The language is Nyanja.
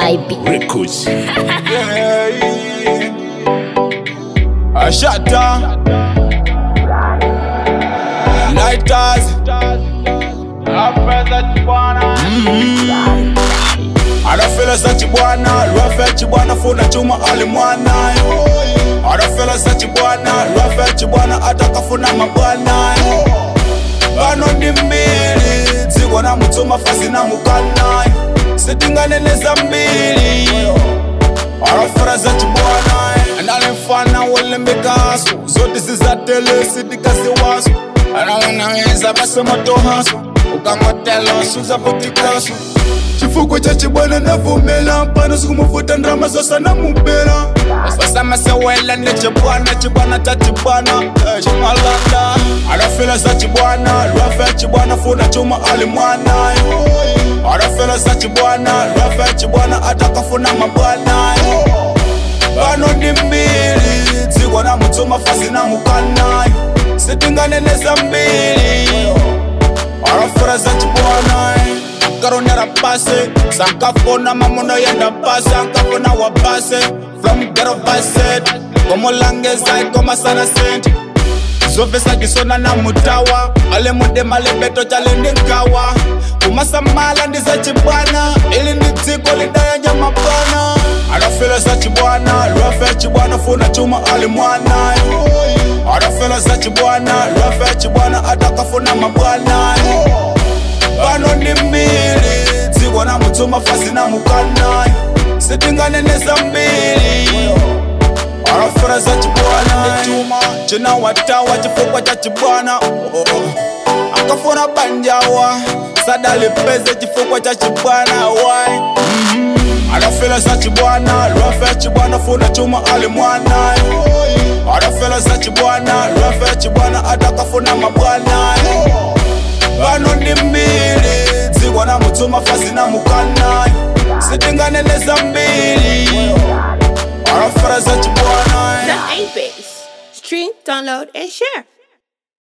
IB. Records. Yeah. Ashata. Lighters. Arafela sa chibwana, lwafe chibwana funa chuma alimwana Arafela sa chibwana, lwafe chibwana atakafuna mabwana Bano ndi mbili, dziko na mutuma fazi na mukana Sitinganeneza mbili arafara za chibwana analemfana welembekaso zote zizatele sidikazi waso anawanaweza basematohaso ukangotelo suzapotikaso chifukwa cha chibwana navumela mpano sikumuvuta ndrama zosana mupela basamasewela ne chibwana chibwana cha chibwana eh, chimalanda arafela za chibwana lwafe chibwana funa chuma alimwana arafela za chibwana lwafe chibwana atakafuna mabwana bano ndi mbili dziko na mutuma fazi na mukana sitinganeneza mbili arafela za chibwana akaronera pase sankafona mamono yenda pase ankafona wa pase from gero vaset komolangeza ikomasana senti zovesa kisona na mutawa ale mudema lebeto chale ndi nkawa kumasamala ndi za chibwana ili ndi dziko lidayanja mabwana adafela za chibwana lwafe chibwana funa chuma ali mwana adafela za chibwana lwafe chibwana atakafuna mabwana pano ndi mbili dziko na mutuma fazi na mukana sitinganeneza mbili arafera za chibwana chuma china watawa chifukwa cha chibwana oh, oh. akafuna banjawa sadalipeze chifukwa cha chibwana wai mm-hmm. arafela za chibwana lwafe chibwana funa chuma ali mwana arafela za chibwana lwafe chibwana atakafuna mabwana pano ndi mbili dziko na mutuma fazi na mukana sitinganeneza mbili arafera za chibwana The 8 Base. Stream, download, and share.